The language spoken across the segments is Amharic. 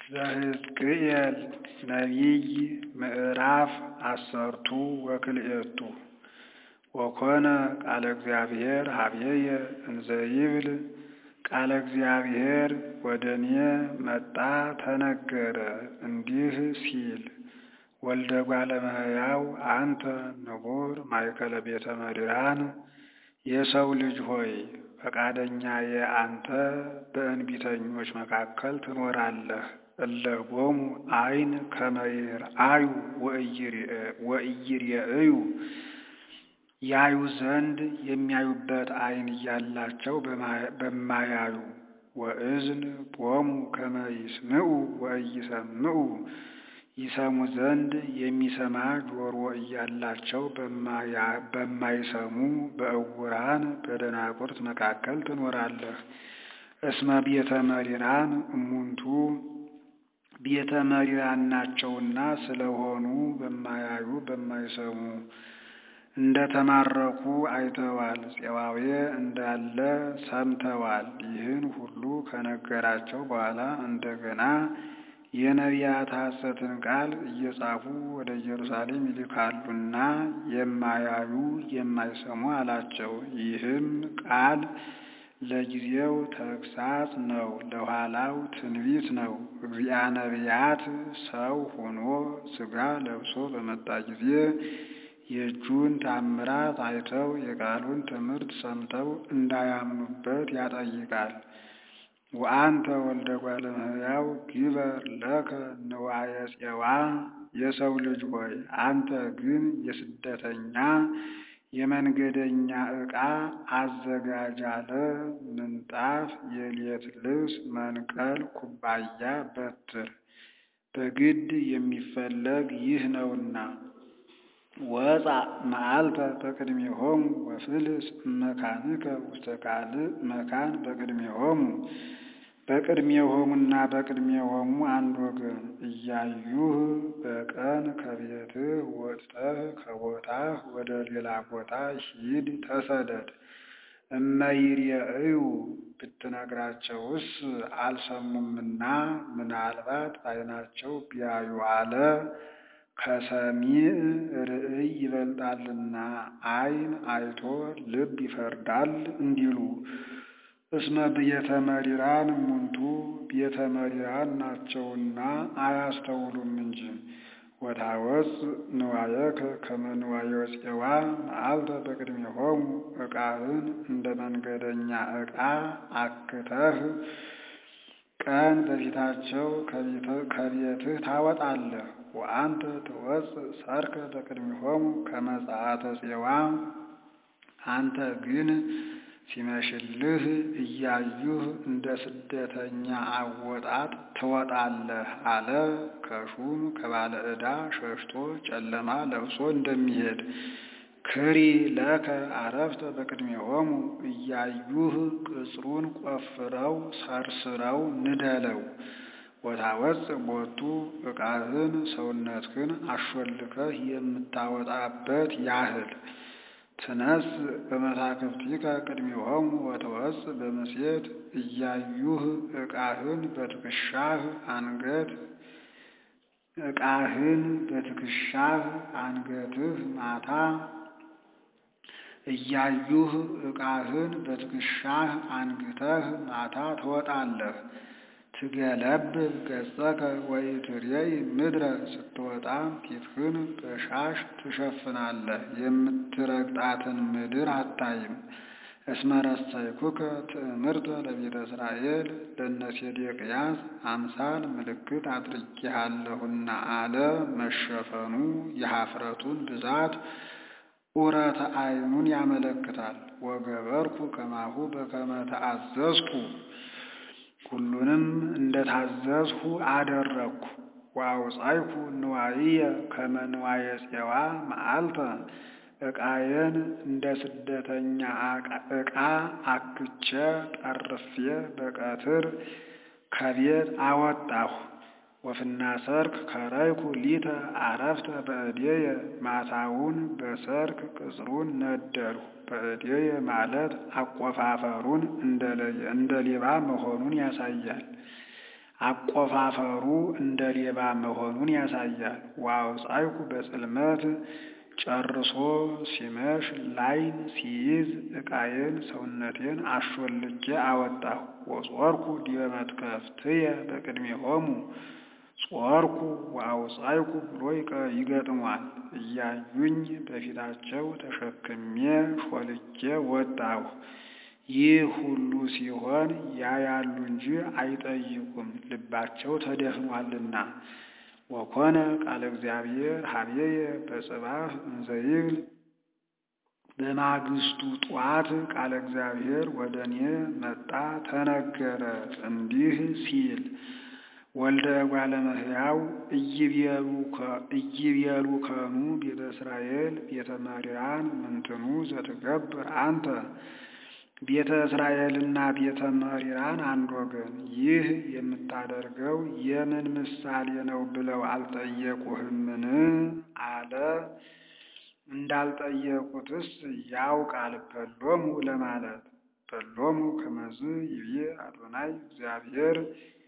ዘሕዝቅኤል ነቢይ ምዕራፍ አሰርቱ ወክልኤቱ ወኮነ ቃለ እግዚአብሔር ኀበየ እንዘ ይብል ቃለ እግዚአብሔር ወደ እኔ መጣ ተነገረ እንዲህ ሲል ወልደ እጓለ እመሕያው አንተ ንቡር ማእከለ ቤተ መድኃን የሰው ልጅ ሆይ ፈቃደኛዬ አንተ በእንቢተኞች መካከል ትኖራለህ። እለ ቦሙ ዓይን ከመ ይርአዩ ወኢይሬእዩ ያዩ ዘንድ የሚያዩበት ዓይን እያላቸው በማያዩ ወእዝን ቦሙ ከመ ይስምዑ ወኢይሰምዑ ይሰሙ ዘንድ የሚሰማ ጆሮ እያላቸው በማይሰሙ በዕውራን በደናቁርት መካከል ትኖራለህ። እስመ ቤተ መሪራን እሙንቱ ቤተ መሪራን ናቸውና ስለሆኑ በማያዩ በማይሰሙ እንደ ተማረኩ አይተዋል፣ ፄዋዌ እንዳለ ሰምተዋል። ይህን ሁሉ ከነገራቸው በኋላ እንደገና የነቢያት ሐሰትን ቃል እየጻፉ ወደ ኢየሩሳሌም ይልካሉና የማያዩ የማይሰሙ አላቸው። ይህም ቃል ለጊዜው ተግሳጽ ነው፣ ለኋላው ትንቢት ነው። እግዚአ ነቢያት ሰው ሆኖ ሥጋ ለብሶ በመጣ ጊዜ የእጁን ታምራት አይተው የቃሉን ትምህርት ሰምተው እንዳያምኑበት ያጠይቃል። ወአንተ ወልደ እጓለ እመሕያው ግበር ለከ ንዋየ ፄዋ የሰው ልጅ ሆይ አንተ ግን የስደተኛ የመንገደኛ ዕቃ አዘጋጅ አለ። ምንጣፍ፣ የሌት ልብስ፣ መንቀል፣ ኩባያ፣ በትር በግድ የሚፈለግ ይህ ነውና ወፃ መዓልተ በቅድሜሆሙ ወፍልስ እመካንከ ውስተ ካልእ መካን በቅድሜሆሙ በቅድሜሆሙና በቅድሜሆሙ አንድ ወገን እያዩህ በቀን ከቤትህ ወጥተህ ከቦታህ ወደ ሌላ ቦታ ሂድ ተሰደድ። እመይሬእዩ ብትነግራቸውስ አልሰሙምና ምናልባት ዓይናቸው ቢያዩ አለ ከሰሚዕ ርእይ ይበልጣልና ዓይን አይቶ ልብ ይፈርዳል እንዲሉ እስመ ቤተ መሪራን እሙንቱ ቤተ መሪራን ናቸውና አያስተውሉም እንጂ። ወታወፅ ንዋየከ ከመ ንዋየ ፄዋ መዓልተ በቅድሜሆሙ ዕቃህን እንደ መንገደኛ ዕቃ አክተህ ቀን በፊታቸው ከቤትህ ታወጣለህ። ወአንተ ትወፅእ ሠርከ በቅድሜሆሙ ከመ ጸአተ ፄዋ አንተ ግን ሲመሽልህ እያዩህ እንደ ስደተኛ አወጣጥ ትወጣለህ አለ። ከሹም ከባለ ዕዳ ሸሽቶ ጨለማ ለብሶ እንደሚሄድ ክሪ ለከ አረፍተ በቅድሜሆሙ እያዩህ ቅጽሩን ቆፍረው ሰርስረው ንደለው። ወታወፅእ ቦቱ ዕቃህን ሰውነትህን አሾልከህ የምታወጣበት ያህል ትነስ በመታክፍቲከ ቅድሜሆሙ ወትወፅእ በምሴት እያዩህ ዕቃህን በትከሻህ አንገት ዕቃህን በትከሻህ አንገትህ ማታ እያዩህ ዕቃህን በትከሻህ አንግተህ ማታ ትወጣለህ። ትገለብ ገጸከ ወኢትሬይ ምድረ ስትወጣ ፊትህን በሻሽ ትሸፍናለህ፣ የምትረግጣትን ምድር አታይም። እስመ ረሰይኩከ ትእምርተ ለቤተ እስራኤል ለእነ ሴዴቅያስ አምሳል ምልክት አድርጌሃለሁና አለ። መሸፈኑ የኀፍረቱን ብዛት ዑረተ ዓይኑን ያመለክታል። ወገበርኩ ከማሁ በከመ ተአዘዝኩ ሁሉንም እንደ ታዘዝሁ አደረግኩ። ወአውጻይኩ ንዋይየ ከመ ንዋየ ፄዋ መዓልተ ዕቃዬን እንደ ስደተኛ ዕቃ አክቼ ጠርፌ በቀትር ከቤት አወጣሁ። ወፍና ሰርክ ከረይኩ ሊተ አረፍተ በእዴየ ማታውን በሰርክ ቅጽሩን ነደልሁ። በእዴየ ማለት አቆፋፈሩን እንደ ሌባ መሆኑን ያሳያል። አቆፋፈሩ እንደ ሌባ መሆኑን ያሳያል። ወአውጻይኩ በጽልመት ጨርሶ ሲመሽ ላይን ሲይዝ ዕቃዬን ሰውነቴን አሾልቄ አወጣሁ። ወጾርኩ ዲበ መትከፍትየ በቅድሜሆሙ ጾርኩ ወአውጻይኩ ብሎ ይገጥሟል። እያዩኝ በፊታቸው ተሸክሜ ሾልኬ ወጣሁ። ይህ ሁሉ ሲሆን ያያሉ እንጂ አይጠይቁም፣ ልባቸው ተደፍኗልና። ወኮነ ቃለ እግዚአብሔር ሀቤየ በጽባሕ እንዘይብል በማግስቱ ጧት ቃለ እግዚአብሔር ወደ እኔ መጣ ተነገረ እንዲህ ሲል ወልደ እጓለ እመሕያው ኢይቤሉ ከኑ ቤተ እስራኤል ቤተ መሪያን ምንትኑ ዘትገብር አንተ ቤተ እስራኤልና ቤተ መሪራን አንድ ወገን፣ ይህ የምታደርገው የምን ምሳሌ ነው ብለው አልጠየቁህምን? አለ። እንዳልጠየቁትስ ያውቃል በሎሙ ለማለት በሎሙ ከመዝ ይቤ አዶናይ እግዚአብሔር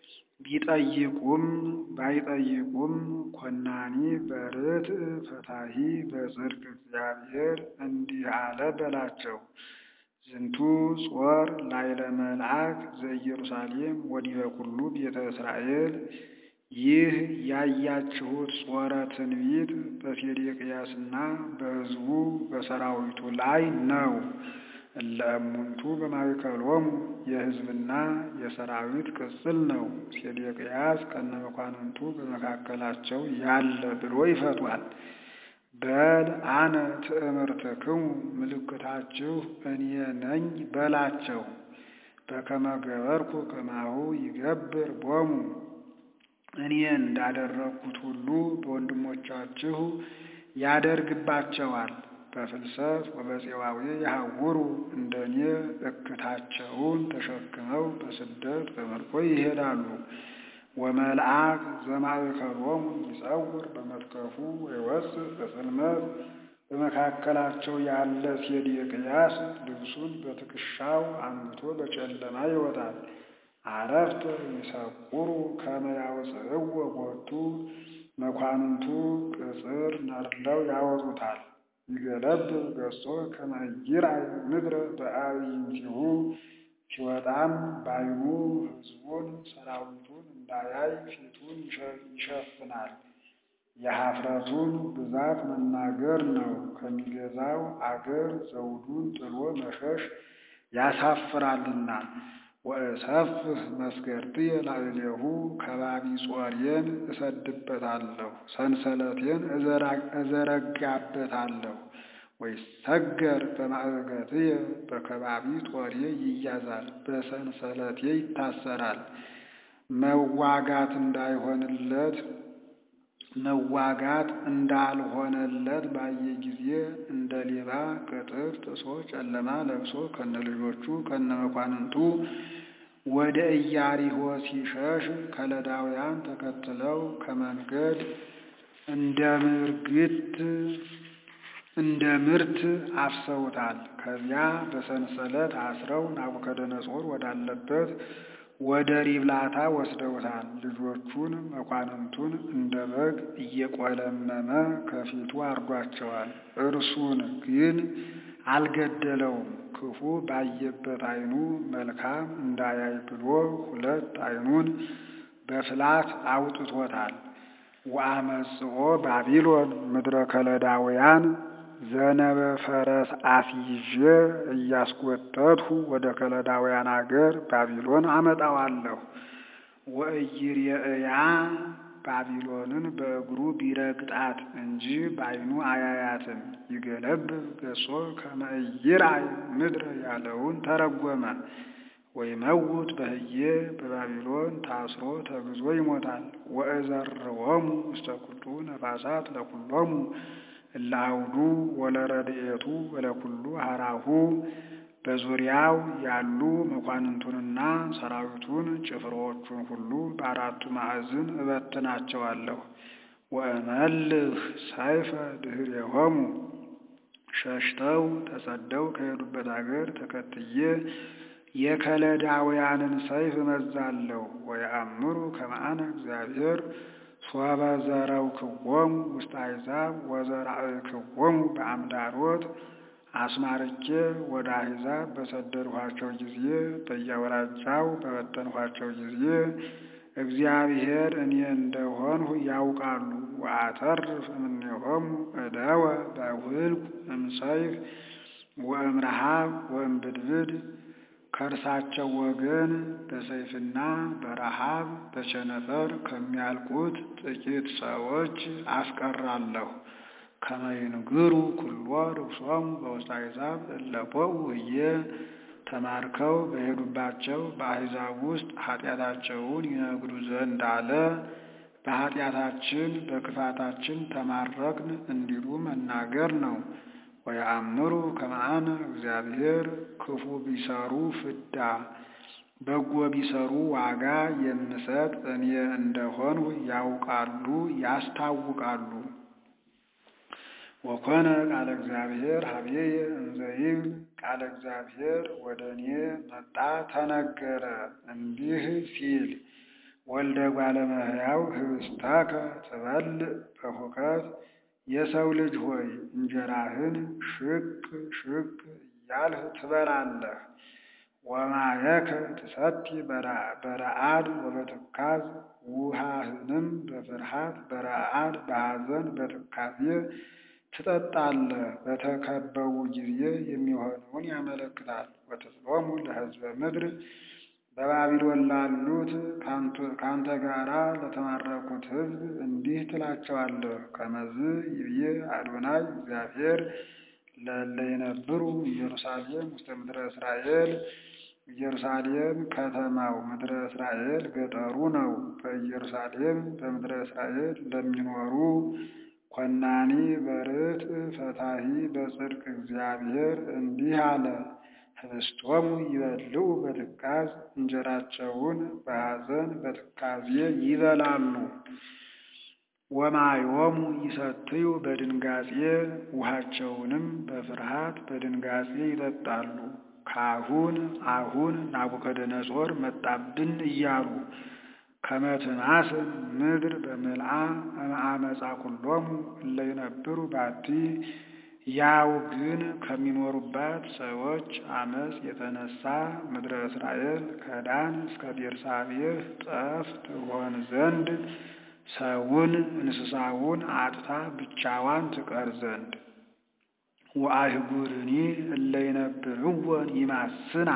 ቢጠይቁም ባይጠይቁም ኮናኒ በርትዕ ፈታሂ በጽድቅ እግዚአብሔር እንዲህ አለ በላቸው። ዝንቱ ጾር ላይለ መልአክ ዘኢየሩሳሌም ወዲበ ኩሉ ቤተ እስራኤል። ይህ ያያችሁት ጾረ ትንቢት በሴዴቅያስና በሕዝቡ በሰራዊቱ ላይ ነው። እለ እሙንቱ በማእከሎሙ የሕዝብና የሰራዊት ቅጽል ነው። ሴዴቅያስ ከነመኳንንቱ በመካከላቸው ያለ ብሎ ይፈቷል። በል አነ ትእምርትክሙ ምልክታችሁ እኔ ነኝ በላቸው። በከመ ገበርኩ ከማሁ ይገብር ቦሙ እኔ እንዳደረግኩት ሁሉ በወንድሞቻችሁ ያደርግባቸዋል። በፍልሰት ወበፄዋዌ ያሐውሩ እንደ እኔ እክታቸውን ተሸክመው በስደት በምርኮ ይሄዳሉ። ወመልአክ ዘማእከሎሙ ይጸውር በመትከፉ ወይወፅእ በጽልመት በመካከላቸው ያለ ሴዴቅያስ ልብሱን በትከሻው አንግቶ በጨለማ ይወጣል። አረፍተ ይሰቁሩ ከመ ያውፅእዎ ቦቱ መኳንንቱ ቅጽር ነድለው ያወጡታል። ይገለብብ ገጾ ከመ ይርአይ ምድረ በአዕይንቲሁ ሲወጣም ባይኑ ሕዝቡን ሰራዊቱን እንዳያይ ፊቱን ይሸፍናል። የኀፍረቱን ብዛት መናገር ነው። ከሚገዛው አገር ዘውዱን ጥሎ መሸሽ ያሳፍራልና። ወእሰፍህ መስገድትየ ላዕሌሁ ከባቢ ጾሬን እሰድበታለሁ፣ ሰንሰለቴን እዘረጋበታለሁ። ወይሰገር በማዕገትየ በከባቢ ጦሬ ይያዛል፣ በሰንሰለቴ ይታሰራል። መዋጋት እንዳይሆንለት መዋጋት እንዳልሆነለት ባየ ጊዜ እንደ ሌባ ቅጥር ጥሶ ጨለማ ለብሶ ከነልጆቹ ከነመኳንንቱ ወደ ኢያሪሆ ሲሸሽ ከለዳውያን ተከትለው ከመንገድ እንደ ምርግት እንደ ምርት አፍሰውታል። ከዚያ በሰንሰለት አስረው ናቡከደነጾር ወዳለበት ወደ ሪብላታ ወስደውታል። ልጆቹን መኳንንቱን እንደ በግ እየቆለመመ ከፊቱ አርዷቸዋል። እርሱን ግን አልገደለውም። ክፉ ባየበት ዓይኑ መልካም እንዳያይ ብሎ ሁለት ዓይኑን በፍላት አውጥቶታል። ወአመጽኦ ባቢሎን ምድረ ከለዳውያን ዘነበ ፈረስ አስይዤ እያስጎተትሁ ወደ ከለዳውያን አገር ባቢሎን አመጣዋለሁ። ወኢይሬእያ ባቢሎንን በእግሩ ቢረግጣት እንጂ በዓይኑ አያያትም። ይገለብብ ገጾ ከመ ኢይርአይ ምድረ ያለውን ተረጎመ። ወይመውት በህዬ በባቢሎን ታስሮ ተግዞ ይሞታል። ወእዘርዎሙ ውስተ ኩሉ ነፋሳት ለኩሎሙ እለ አውዱ ወለረድኤቱ ወለኩሉ ሀራሁ በዙሪያው ያሉ መኳንንቱንና ሰራዊቱን ጭፍሮቹን ሁሉ በአራቱ ማዕዝን እበትናቸዋለሁ። ወእመልህ ሰይፈ ድኅሬሆሙ ሸሽተው ተሰደው ከሄዱበት አገር ተከትዬ የከለዳውያንን ሰይፍ እመዛለሁ። ወየአምሩ ከመ አነ እግዚአብሔር ሶበ ዘረውክዎሙ ውስተ አሕዛብ ወዘራእክዎሙ በአምዳሮት አስማርኬ ወደ አሕዛብ በሰደድኋቸው ጊዜ በየአውራጃው በበተንኋቸው ጊዜ እግዚአብሔር እኔ እንደሆንሁ ያውቃሉ። ወአተርፍ እምኔሆሙ እደወ በውልቁ እምሰይፍ ወእምረሃብ ወእምብድብድ ከእርሳቸው ወገን በሰይፍና በረሃብ በቸነፈር ከሚያልቁት ጥቂት ሰዎች አስቀራለሁ። ከመ ይንግሩ ኩሎ ርኩሶሙ በውስተ አሕዛብ እለ ቦኡ ህዬ ተማርከው በሄዱባቸው በአሕዛብ ውስጥ ኃጢአታቸውን ይነግሩ ዘንድ አለ። በኃጢአታችን በክፋታችን ተማረክን እንዲሉ መናገር ነው። ወየአምሩ ከመ አነ እግዚአብሔር ክፉ ቢሰሩ ፍዳ በጎ ቢሰሩ ዋጋ የምሰጥ እኔ እንደሆንሁ ያውቃሉ ያስታውቃሉ። ወኮነ ቃለ እግዚአብሔር ሀቤየ እንዘ ይብል ቃለ እግዚአብሔር ወደ እኔ መጣ ተነገረ እንዲህ ሲል ወልደ እጓለ እመሕያው ኅብስተከ ትበልዕ በሁከት የሰው ልጅ ሆይ እንጀራህን ሽቅ ሽቅ እያልህ ትበላለህ። ወማየከ ትሰቲ በረአድ ወበትካዝ ውሃህንም በፍርሃት በረአድ በሐዘን በትካዜ ትጠጣለህ። በተከበቡ ጊዜ የሚሆነውን ያመለክታል። ወትስሎሙ ለሕዝበ ምድር በባቢሎን ላሉት ካንተ ጋራ ለተማረኩት ሕዝብ እንዲህ ትላቸዋለህ። ከመዝ ይብዬ አዶናይ እግዚአብሔር ለእለ ይነብሩ ኢየሩሳሌም ውስተ ምድረ እስራኤል። ኢየሩሳሌም ከተማው ምድረ እስራኤል ገጠሩ ነው። በኢየሩሳሌም በምድረ እስራኤል ለሚኖሩ ኮናኒ በርትዕ ፈታሒ በጽድቅ እግዚአብሔር እንዲህ አለ። ኅብስቶሙ ይበልዑ በትካዝ እንጀራቸውን በሐዘን በትካዜ ይበላሉ። ወማዮሙ ይሰትዩ በድንጋጼ ውሃቸውንም በፍርሃት በድንጋጼ ይጠጣሉ። ካሁን አሁን ናቡከደነጾር መጣብን እያሉ ከመትማስን ምድር በምልአ እምአመፃ ኩሎሙ እለ ይነብሩ ባቲ ያው ግን ከሚኖሩባት ሰዎች አመፅ የተነሳ ምድረ እስራኤል ከዳን እስከ ቤርሳቤህ ጠፍ ትሆን ዘንድ ሰውን እንስሳውን አጥታ ብቻዋን ትቀር ዘንድ ወአህጉርኒ እለ ይነብርወን ይማስና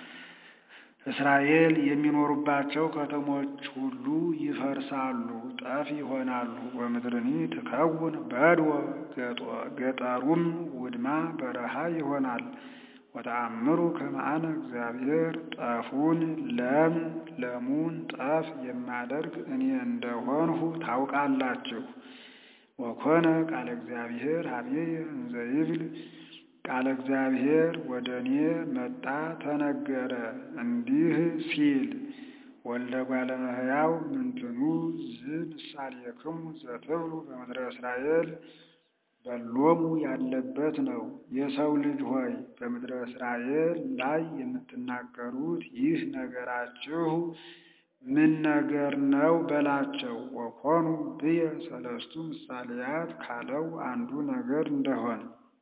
እስራኤል የሚኖሩባቸው ከተሞች ሁሉ ይፈርሳሉ፣ ጠፍ ይሆናሉ። ወምድርኒ ትከውን በድወ ገጠሩም ውድማ በረሃ ይሆናል። ወተአምሩ ከመ አነ እግዚአብሔር ጠፉን ለም ለሙን ጠፍ የማደርግ እኔ እንደሆንሁ ታውቃላችሁ። ወኮነ ቃለ እግዚአብሔር ሀቤየ እንዘ ይብል ቃለ እግዚአብሔር ወደ እኔ መጣ ተነገረ እንዲህ ሲል ወልደ እጓለ እመሕያው ምንትኑ ዝምሳሌክሙ ዘትብሉ በምድረ እስራኤል በሎሙ ያለበት ነው። የሰው ልጅ ሆይ በምድረ እስራኤል ላይ የምትናገሩት ይህ ነገራችሁ ምን ነገር ነው በላቸው። ወኮኑ ብየ ሰለስቱ ምሳሌያት ካለው አንዱ ነገር እንደሆን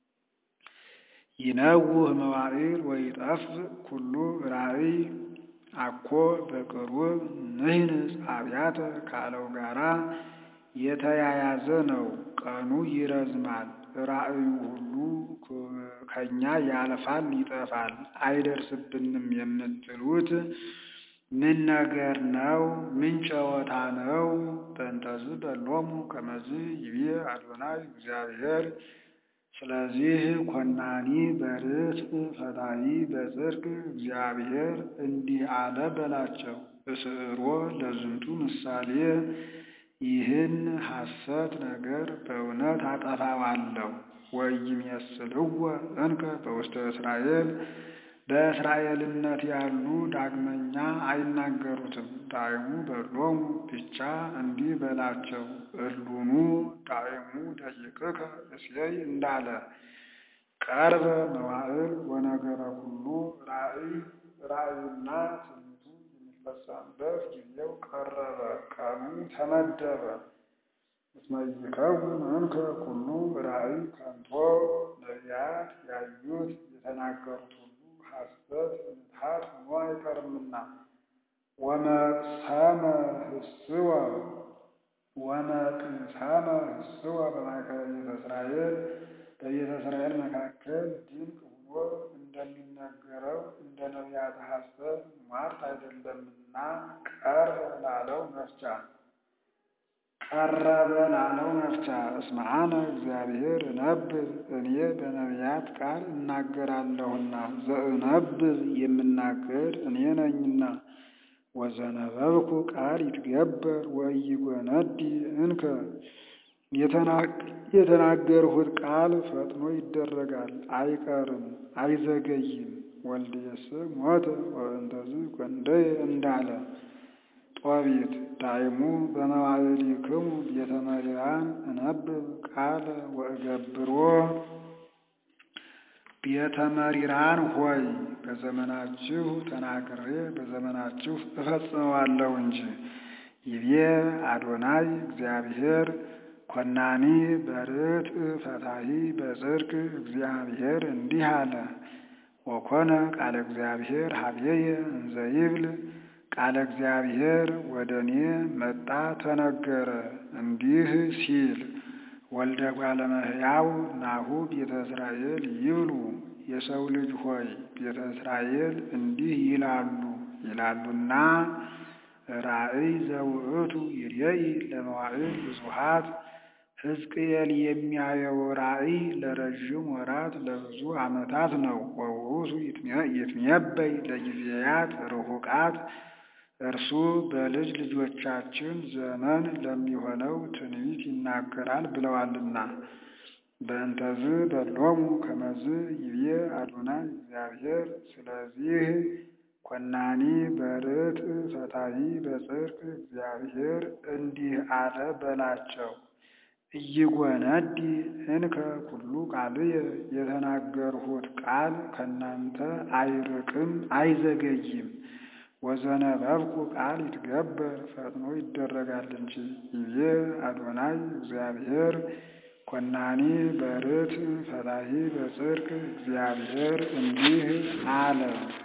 ይነውህ መዋዕል ወይጠፍእ ኩሉ ራእይ አኮ በቅርብ ንህንጽ አብያተ ካለው ጋራ የተያያዘ ነው። ቀኑ ይረዝማል፣ ራእዩ ሁሉ ከኛ ያልፋል፣ ይጠፋል፣ አይደርስብንም የምትሉት ምን ነገር ነው? ምን ጨዋታ ነው? በእንተዝ በሎሙ ከመዝ ይቤ አዶናይ እግዚአብሔር ስለዚህ ኮናኒ በርትዕ ፈታሒ በጽድቅ እግዚአብሔር እንዲህ አለ በላቸው። እስዕሮ ለዝንቱ ምሳሌ ይህን ሐሰት ነገር በእውነት አጠፋዋለሁ። ወኢይሜስልዎ እንከ በውስተ እስራኤል በእስራኤልነት ያሉ ዳግመኛ አይናገሩትም። ዳይሙ በሎሙ ብቻ እንዲህ በላቸው እሉኑ ዳይሙ ደቂቅከ እሴይ እንዳለ ቀርበ መዋዕል ወነገረ ኩሉ ራእይ ራእዩና ትንቢቱ የሚፈጸምበት ጊዜው ቀረበ፣ ቀኑ ተመደበ። እስመ ይከውን እንከ ኩሉ ራእይ ከንቶ ነቢያት ያዩት የተናገሩት ሁሉ ሐሰት ምትሃት ሆኖ አይቀርምና ወመቅሰመ ህስወ ወመቅሰመ ህስወ በማእከለ ቤተ እስራኤል በቤተ እስራኤል መካከል ድንቅ ሆኖ እንደሚነገረው እንደ ነቢያት ሐሰት ሟርት አይደለምና ቀርበ ላለው መፍቻ ቀረበ ላለው መፍቻ እስመ አነ እግዚአብሔር እነብብ እኔ በነቢያት ቃል እናገራለሁና ዘእነብብ የምናገር እኔ ነኝና ወዘነበብኩ ቃል ይትገበር ወኢይጎነዲ እንከ የተናገርሁት ቃል ፈጥኖ ይደረጋል፣ አይቀርም፣ አይዘገይም። ወልድየስ ሞተ ወእንተዝ ጐንደየ እንዳለ ጦቢት ዳይሙ በመዋዕሊክሙ ቤተ መሪራን እነብብ ቃለ ወእገብሮ ቤተ መሪራን ሆይ በዘመናችሁ ተናግሬ በዘመናችሁ እፈጽመዋለሁ እንጂ። ይቤ አዶናይ እግዚአብሔር ኮናኒ በርትዕ ፈታሒ በጽድቅ እግዚአብሔር እንዲህ አለ። ወኮነ ቃለ እግዚአብሔር ሀቤየ እንዘ ይብል ቃለ እግዚአብሔር ወደ እኔ መጣ ተነገረ እንዲህ ሲል ወልደ እጓለ እመሕያው ናሁ ቤተ እስራኤል ይብሉ የሰው ልጅ ሆይ ቤተ እስራኤል እንዲህ ይላሉ ይላሉና ራእይ ዘውእቱ ይሬኢ ለመዋዕል ብዙኃት ሕዝቅኤል የሚያየው ራእይ ለረዥም ወራት ለብዙ ዓመታት ነው። ወውእቱ ይትሜበይ ለጊዜያት ርሑቃት እርሱ በልጅ ልጆቻችን ዘመን ለሚሆነው ትንቢት ይናገራል ብለዋልና። በእንተዝ በሎሙ ከመዝ ይቤ አዶናይ እግዚአብሔር። ስለዚህ ኮናኒ በርትዕ ፈታሒ በጽድቅ እግዚአብሔር እንዲህ አለ በላቸው። እይጎነዲ እንከ ኩሉ ቃልየ የተናገርሁት ቃል ከእናንተ አይርቅም አይዘገይም። ወዘነበብኩ ቃል ይትገበር ፈጥኖ ይደረጋል እንጂ። ይቤ አዶናይ እግዚአብሔር ኮናኒ በርትዕ ፈታሒ በጽድቅ እግዚአብሔር እንዲህ አለ።